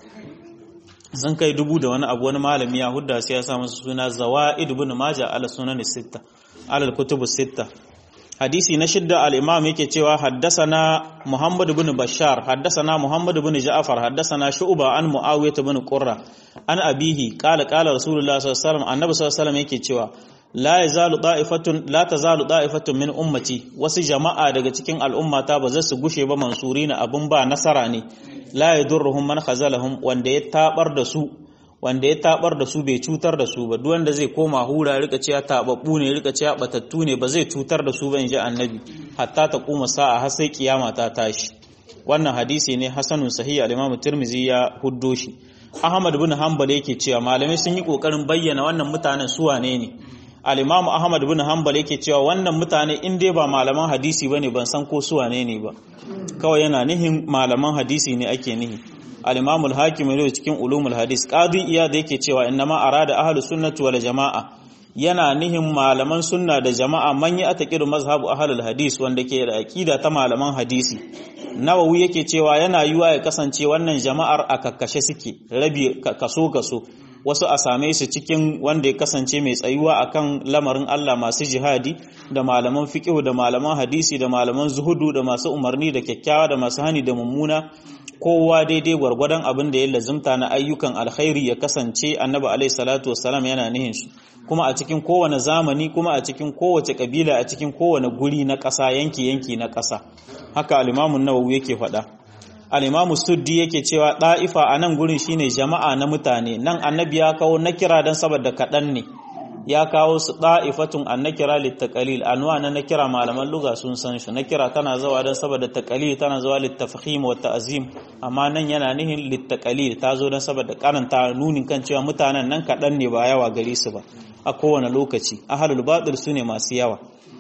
sun kai dubu da wani abu wani malami ya hudda sai ya sa masa suna zawa'id ibn maja ala sunan sita ala kutubu sita hadisi na shidda al-imam yake cewa haddasana muhammad ibn bashar haddasana muhammad ibn ja'far haddasana shu'ba an muawiyah ibn qurra an abihi qala qala rasulullah sallallahu alaihi wasallam annabi sallallahu alaihi wasallam yake cewa la yazalu da'ifatun la tazalu da'ifatun min ummati wasu jama'a daga cikin al'ummata ba za su gushe ba mansurina abun ba nasara ne la yadurruhum man khazalahum wanda ya tabar da su wanda ya tabar da su bai cutar da su ba duk wanda zai koma hura rika cewa tababbu ne rika cewa batattu ne ba zai cutar da su ba inji annabi hatta ta kuma sa'a har sai kiyama ta tashi wannan hadisi ne hasanun sahih al-imam tirmizi ya huddo shi ahmad bin hanbal yake cewa malamai sun yi kokarin bayyana wannan mutanen su wane ne al-imam ahmad bin hanbal yake cewa wannan mutane in dai ba malaman hadisi bane ban san ko su wane ne ba kawai yana nihin malaman hadisi ne ake nihi al-imam al-hakim ne cikin ulumul hadis qadi iyad yake cewa innama arada ahlus sunnati wal jamaa yana nihin malaman sunna da jama'a man ya ataqidu mazhabu ahlul hadis wanda ke da aqida ta malaman hadisi nawawi yake cewa yana yiwa ya kasance wannan jama'ar a kakkashe suke rabi kaso kaso wasu a same su cikin wanda ya kasance mai tsayuwa akan lamarin Allah masu jihadi da malaman fiqh da malaman hadisi da malaman zuhudu da masu umarni da kyakkyawa da masu hani da mummuna kowa daidai gwargwadon abin da ya lazimta na ayyukan alkhairi ya kasance annabi alaihi salatu wassalam yana nihin su kuma a cikin kowane zamani kuma a cikin kowace kabila a cikin kowane guri na ƙasa yanki yanki na ƙasa haka al-imamu nawawi yake faɗa al-imamu suddi yake cewa ɗa'ifa a nan gurin shine jama'a na mutane nan annabi ya kawo nakira dan saboda kaɗan ne ya kawo su ɗa'ifatun an nakira littakalil anwa na nakira malaman luga sun san shi nakira tana zawa don saboda takalil tana zawa littafahim wa ta'azim amma nan yana nihin littakalil ta zo don saboda karanta nunin kan cewa mutanen nan kaɗan ne ba yawa gare su ba a kowane lokaci ahalul batil su ne masu yawa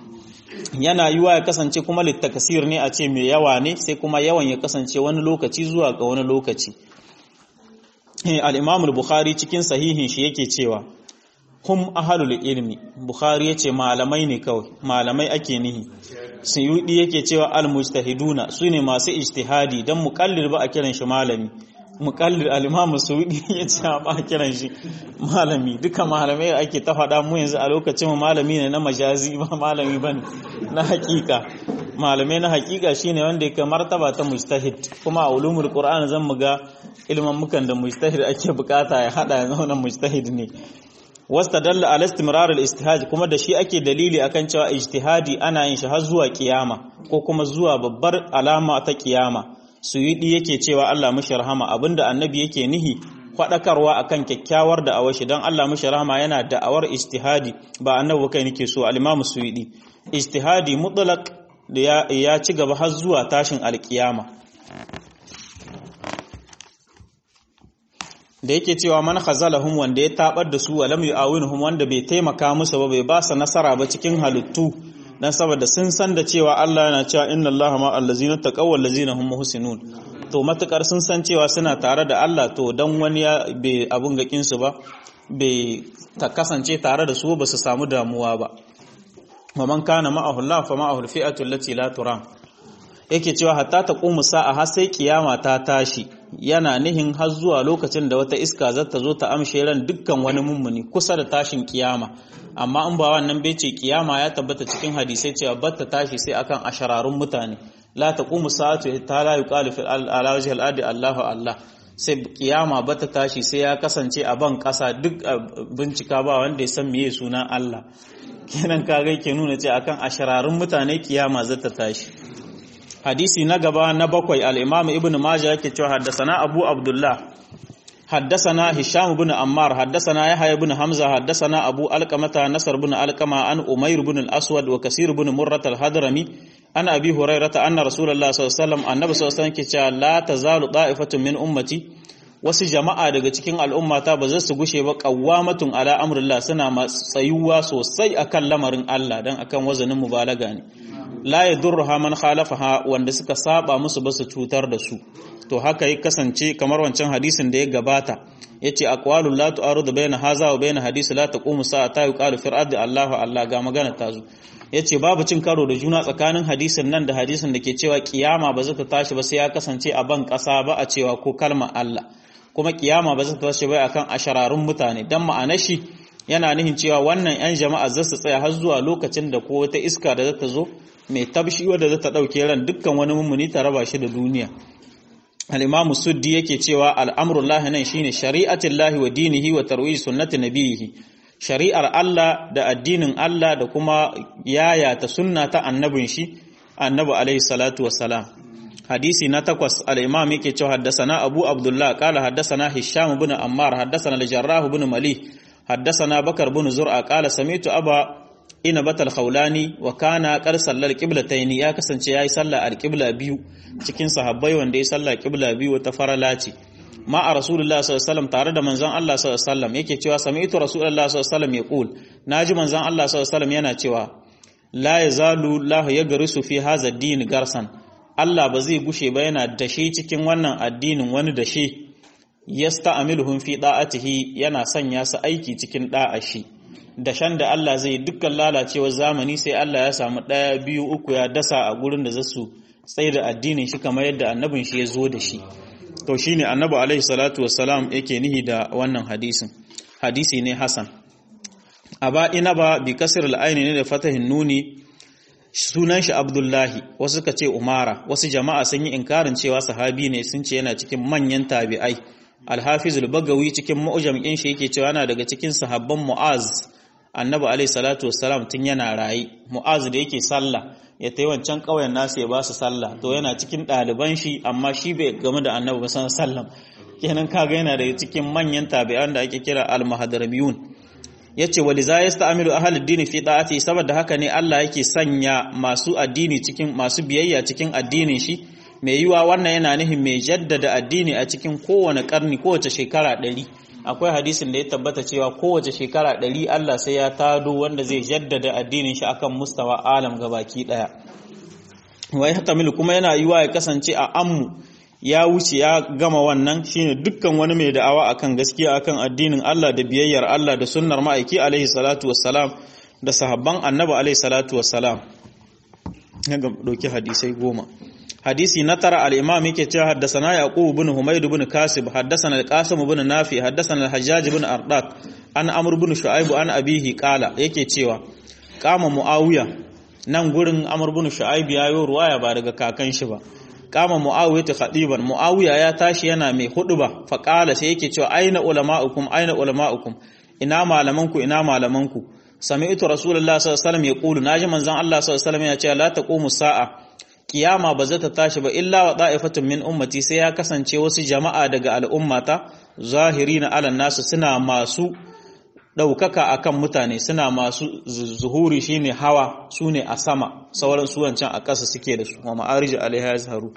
yana yiwa ya kasance kuma littakasir ne a ce mai yawa ne sai kuma yawan ya kasance wani lokaci zuwa ga wani lokaci al-imamul bukhari cikin sahihin shi yake cewa hum ahalul ilmi bukhari yace malamai ne kawai malamai ake nihi suyudi yake cewa al mujtahiduna sune masu ijtihadi dan muqallil ba a kiran shi malami muqallil al imam suyudi yace ba a kiran shi malami duka malamai ake ta faɗa mu yanzu a lokacin malami ne na majazi ba malami bane na hakika malamai na hakika shine wanda yake martaba ta mujtahid kuma a ulumul qur'an zan mu ga ilman mukan da mujtahid ake bukata ya hada yanzu wannan mujtahid ne wastadalla ala istimrar al-ijtihad kuma da shi ake dalili akan cewa ijtihadi ana yin shi har zuwa kiyama ko kuma zuwa babbar alama ta kiyama suyudi yake cewa Allah mishi rahama abinda annabi yake nihi fadakarwa akan kyakkyawar da awashi dan Allah mishi rahama yana da'awar ijtihadi ba annabi kai nake so al-imam suyudi ijtihadi mutlaq da ya ci gaba har zuwa tashin alkiyama da yake cewa man khazalahum wanda ya tabar da su wa lam yu'awinuhum wanda bai taimaka musu ba bai ba su nasara ba cikin halittu dan saboda sun san da cewa Allah yana cewa inna Allaha ma allazina taqaw wal ladzina hum muhsinun to matukar sun san cewa suna tare da Allah to dan wani ya bai abun gakin su ba bai ta kasance tare da su ba su samu damuwa ba wa man kana ma'ahu Allah fa ma'ahu al-fi'atu allati la turam yake cewa hatta ta ƙumu sa'a har sai kiyama ta tashi yana nihin har zuwa lokacin da wata iska za ta zo ta amshe ran dukkan wani mummuni kusa da tashin kiyama amma in ba wannan bai ce kiyama ya tabbata cikin hadisai cewa batta tashi sai akan ashararun mutane la taqumu sa'atu ta la yuqalu fil ala wajhi al adi Allahu Allah sai kiyama bata tashi sai ya kasance a ban kasa duk bincika ba wanda ya san meye sunan Allah kenan kaga ke nuna ce akan ashararun mutane kiyama za ta tashi hadisi na gaba na bakwai al-imam ibnu majah yake cewa haddasana abu abdullah haddasana hisham ibn ammar haddasana yahya ibn hamza haddasana abu alqamata nasr ibn alqama an umayr ibn al-aswad wa kasir ibn murrat al-hadrami an abi hurairata anna rasulullah sallallahu alaihi wasallam annabi sallallahu alaihi wasallam ke cewa la tazalu da'ifatun min ummati wasu jama'a daga cikin al'ummata ba za su gushe ba qawwamatun ala amrillah suna tsayuwa sosai akan lamarin Allah dan akan wazanin mubalaga ne la yadurruha man khalafaha wanda suka saba musu ba su cutar da su to haka yi kasance kamar wancan hadisin da ya gabata yace aqwalu la tu'arudu baina haza wa baina hadisi la taqumu sa'ata yuqalu fi ardi Allahu Allah ga magana ta zo yace babu cin karo da juna tsakanin hadisin nan da hadisin da ke cewa kiyama ba za ta tashi ba sai ya kasance a ban kasa ba a cewa ko kalmar Allah kuma kiyama ba za ta tashi ba akan ashararun mutane dan ma'anar shi yana nihin cewa wannan yan jama'a za su tsaya har zuwa lokacin da ko wata iska da za ta zo mai tabshi wadda za ta ɗauke ran dukkan wani mummuni ta raba shi da duniya al-imamu suddi yake cewa al'amurullahi nan shine shari'atin lahi wa dinihi wa tarwiji sunnati nabiyihi shari'ar Allah da addinin Allah da kuma yaya ta sunna ta annabin shi annabi alaihi salatu wassalam hadisi na takwas al-imam yake cewa haddasana abu abdullah qala haddasana hisham ibn ammar haddasana al-jarrah ibn mali haddasana bakar ibn zur'a qala sami'tu aba ina batal khawlani wa kana qad sallal qiblataini ya kasance yayi sallah al-qibla biyu cikin sahabbai wanda ya sallah qibla biyu wata farala ce ma a rasulullah sallallahu alaihi wasallam tare da manzon Allah sallallahu alaihi wasallam yake cewa sami'tu rasulullah sallallahu alaihi wasallam yaqul naji manzon Allah sallallahu alaihi wasallam yana cewa la yazalu lahu yagrisu fi hadha ad-din garsan Allah ba zai gushe ba yana dashe cikin wannan addinin wani dashe yasta'miluhum fi da'atihi yana sanya su aiki cikin da'a shi dashen da Allah zai dukkan lalacewar zamani sai Allah ya samu ɗaya biyu uku ya dasa a gurin da zasu tsaye da addinin shi kamar yadda annabin shi ya zo da shi to shine annabi alaihi salatu wassalam yake nihi da wannan hadisin hadisi ne hasan aba ina ba bi kasr al ne da fatahin nuni sunan shi abdullahi wasu ka ce umara wasu jama'a sun yi inkarin cewa sahabi ne sun ce yana cikin manyan tabi'ai al-hafiz al-bagawi cikin mu'jam din shi yake cewa yana daga cikin sahabban mu'az annabi alaihi salatu wassalam tun yana rayi mu'az da yake sallah ya tayi wancan ƙauyen nasu ya ba su sallah to yana cikin ɗaliban shi amma shi bai game da annabi ba san sallam kenan kaga yana daga cikin manyan tabi'an da ake kira al-mahdaramiyun yace wali za yasta'milu ahli ad-din fi da'ati saboda haka ne Allah yake sanya masu addini cikin masu biyayya cikin addinin shi mai yiwa wannan yana nihin mai jaddada addini a cikin kowane karni kowace shekara ɗari akwai hadisin da ya tabbata cewa kowace shekara ɗari Allah sai ya tado wanda zai jaddada addinin shi akan mustawa alam gabaki ɗaya wai hatamilu kuma yana yiwa ya kasance a ammu ya wuce ya gama wannan shine dukkan wani mai da'awa akan gaskiya akan addinin Allah da biyayyar Allah da sunnar ma'aiki alaihi salatu wassalam da sahabban annabi alaihi salatu wassalam ya ga dauki hadisai goma hadisi na tara al-imam yake cewa haddathana yaqub ibn humayd ibn kasib haddathana al-qasim ibn nafi haddathana al-hajjaj ibn ardaq an amr ibn shu'aib an abihi qala yake cewa kama muawiya nan gurin amr ibn shu'aib yayo ruwaya ba daga kakan shi ba kama muawiya ta khadiban muawiya ya tashi yana mai huduba fa qala sai yake cewa aina ulama'ukum aina ulama'ukum ina malamanku ina malamanku sami'tu rasulullahi sallallahu alaihi wasallam yaqulu naji manzon Allah sallallahu alaihi wasallam ya ce la taqumu sa'a kiyama ba za ta tashi ba illa wa da'ifatun min ummati sai ya kasance wasu jama'a daga al'ummata zahirina ala nasu suna masu ɗaukaka akan mutane suna masu zuhuri shine hawa sune a sama sauran su wancan a ƙasa suke da su wa ma'arij alaiha yazharu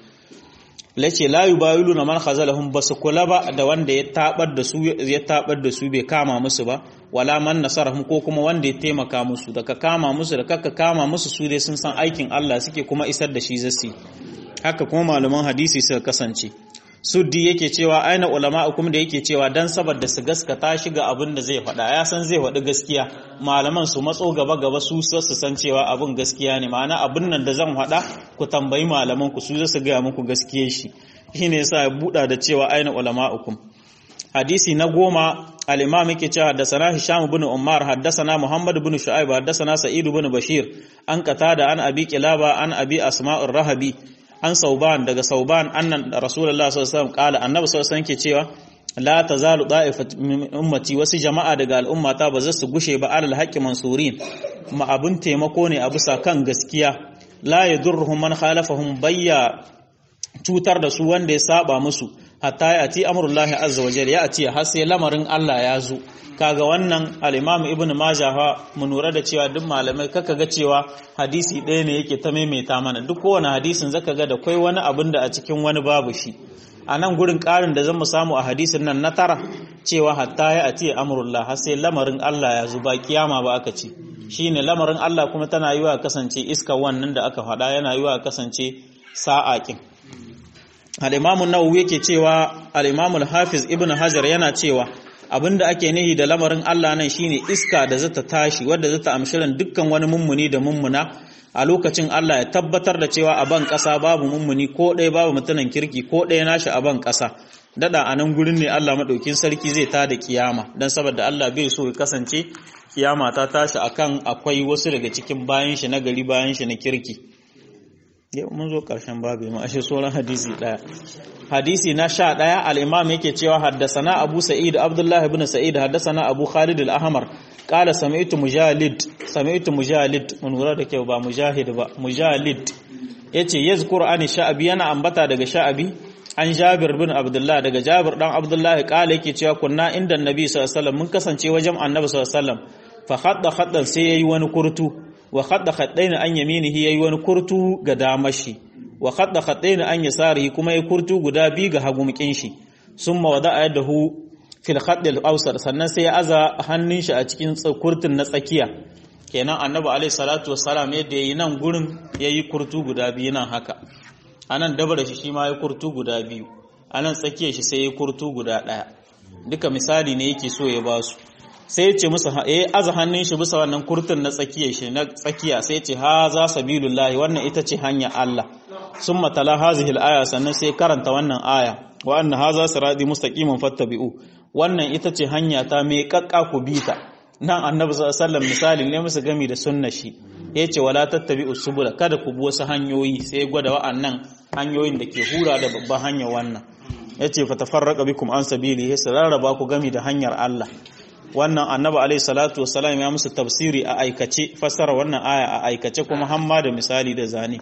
lace la yubayiluna man khazalahum basu kula ba da wanda ya tabar da su ya tabar da su bai kama musu ba wala man nasarahum ko kuma wanda ya taimaka musu daga kama musu da kakka kama musu su dai sun san aikin Allah suke kuma isar da shi zasi haka kuma malaman hadisi suka kasance suddi yake cewa aina ulama'ukum da yake cewa dan saboda su gaskata shi ga abin da zai faɗa ya san zai faɗi gaskiya malaman su matso gaba gaba su su san cewa abin gaskiya ne ma'ana abin nan da zan faɗa ku tambayi malaman ku su za su gaya muku gaskiyar shi shine yasa ya buɗa da cewa aina ulama'ukum hadisi na goma al-imam yake cewa haddathana hisham ibn umar haddathana muhammad ibn shu'aib haddathana sa'id ibn bashir an qatada an abi qilaba an abi asma'ur rahabi an sauban daga sauban annan rasulullah sallallahu alaihi wasallam qala annabi sallallahu alaihi wasallam ke cewa la tazalu da'ifat min ummati wasu jama'a daga al'ummata ba za su gushe ba alal haqqi mansurin ma abun taimako ne a bisa kan gaskiya la yadurruhum man khalafahum bayya cutar da su wanda ya saba musu hatta ya ati amrullahi azza wa jalla ya ati har sai lamarin Allah ya zo kaga wannan al-imam ibnu majah mu lura da cewa duk malamai kaka ga cewa hadisi ɗaya ne yake ta maimaita mana duk kowane hadisin zaka ga da kai wani abin da a cikin wani babu shi a nan gurin ƙarin da zan mu samu a hadisin nan na tara cewa hatta ya ati amrullah har sai lamarin Allah ya zo ba kiyama ba aka ce shine lamarin Allah kuma tana yiwa kasance iska wannan da aka faɗa yana yiwa kasance sa'aƙin al-imamu nawawi yake cewa al-imamu al-hafiz ibnu hajar yana cewa abinda ake nihi da lamarin Allah nan shine iska da zata tashi wadda zata amshirin dukkan wani mummuni da mummuna a lokacin Allah ya tabbatar da cewa a ban ƙasa babu mummuni ko ɗaya babu mutunan kirki ko ɗaya nashi a ban ƙasa dada a nan gurin ne Allah maɗaukin sarki zai tada kiyama don saboda Allah bai so ya kasance kiyama ta tashi akan akwai wasu daga cikin bayan shi na gari bayan shi na kirki yau mun zo ƙarshen babu ma ashe sauran hadisi ɗaya hadisi na sha ɗaya al'imam yake cewa haddasana abu sa'id abdullah ibn sa'id haddasana abu khalid al-ahmar qala sami'tu mujalid sami'tu mujalid mun lura da kyau ba mujahid ba mujalid yace yazkur an sha'abi yana ambata daga sha'abi an jabir bin abdullah daga jabir dan abdullah qala yake cewa kunna inda annabi sallallahu alaihi wasallam mun kasance wajen annabi sallallahu alaihi wasallam fa khadda khaddan sai yayi wani kurtu wa khadda khaddaina an yaminihi yayi wani kurtu ga damashi wa khadda khaddaina an yasarihi kuma yayi kurtu guda bi ga hagumkin shi summa wada'a yadahu fil khadd al awsat sannan sai ya aza hannun shi a cikin kurtun na tsakiya kenan annabi alaihi salatu wassalam yadda yayi nan gurin yayi kurtu guda biyu nan haka anan dabara shi shi ma yayi kurtu guda biyu anan tsakiyar shi sai yayi kurtu guda daya duka misali ne yake so ya basu sai ya ce musu eh aza hannun shi bisa wannan kurtun na tsakiyar shi na tsakiya sai ya ce ha za sabilullahi wannan ita ce hanya Allah summa tala hazihi al-aya sannan sai karanta wannan aya wa anna hadha sirati mustaqiman fattabi'u wannan ita ce hanya ta mai kakka ku bita nan annabi sallallahu alaihi wasallam misali ne musu gami da sunna shi yace wala tattabi'u subula kada ku bi wasu hanyoyi sai gwada wa'annan hanyoyin da ke hura da babban hanya wannan yace fatafarraqa bikum an sabili sai rarraba ku gami da hanyar Allah wannan annabi alaihi salatu wassalam ya musu tafsiri a aikace fassara wannan aya a aikace kuma hamma da misali da zane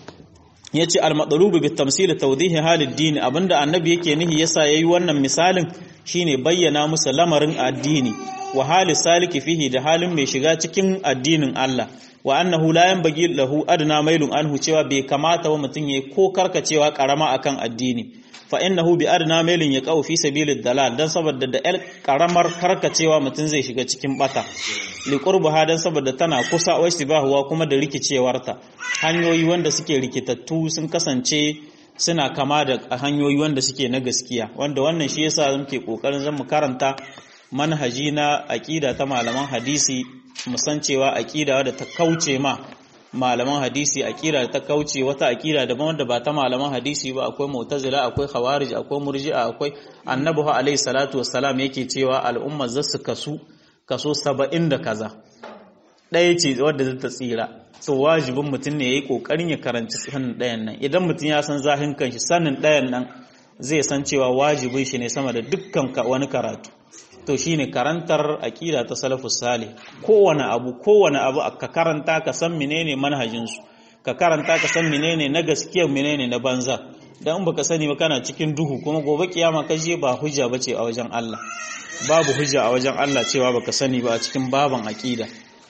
yace al-madlubu bit tamsil tawdih halid din abinda annabi yake nihi yasa yayi wannan misalin shine bayyana musu lamarin addini wa hali saliki fihi da halin mai shiga cikin addinin Allah wa annahu la yanbaghi lahu adna mailun anhu cewa bai kamata wa mutun yayi ko karkacewa karama akan addini fa innahu bi adna mailin ya qaw fi sabilid dalal dan saboda da el karamar karkacewa mutun zai shiga cikin bata li qurbaha dan saboda tana kusa wa istibahuwa kuma da rikicewarta hanyoyi wanda suke rikitattu sun kasance suna kama da hanyoyi wanda suke na gaskiya wanda wannan shi yasa muke kokarin zan mu karanta manhaji na aqida ta malaman hadisi musan cewa aqida da ta kauce ma malaman hadisi aqida da ta kauce wata aqida daban wanda ba ta malaman hadisi ba akwai mu'tazila akwai khawarij akwai murji'a akwai annabi alayhi salatu wassalam yake cewa al'umma zasu kasu kaso 70 da kaza ɗaya ce wadda zai ta tsira so wajibin mutum ne yayi kokarin ya karanci sanin ɗayan nan idan mutum ya san zahin kanshi sanin ɗayan nan zai san cewa wajibin shi ne sama da dukkan wani karatu to shine karantar aqida ta salafus salih kowane abu kowane abu ka karanta ka san menene manhajin su ka karanta ka san menene na gaskiya menene na banza dan in baka sani ba kana cikin duhu kuma gobe kiyama ka je ba hujja bace a wajen Allah babu hujja a wajen Allah cewa baka sani ba a cikin baban aqida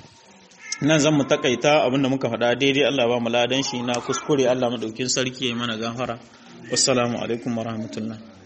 nan zan mu takaita abinda muka faɗa daidai Allah ba mu ladan shi na kuskure Allah madaukin sarki ya yi mana gafara wassalamu alaikum warahmatullahi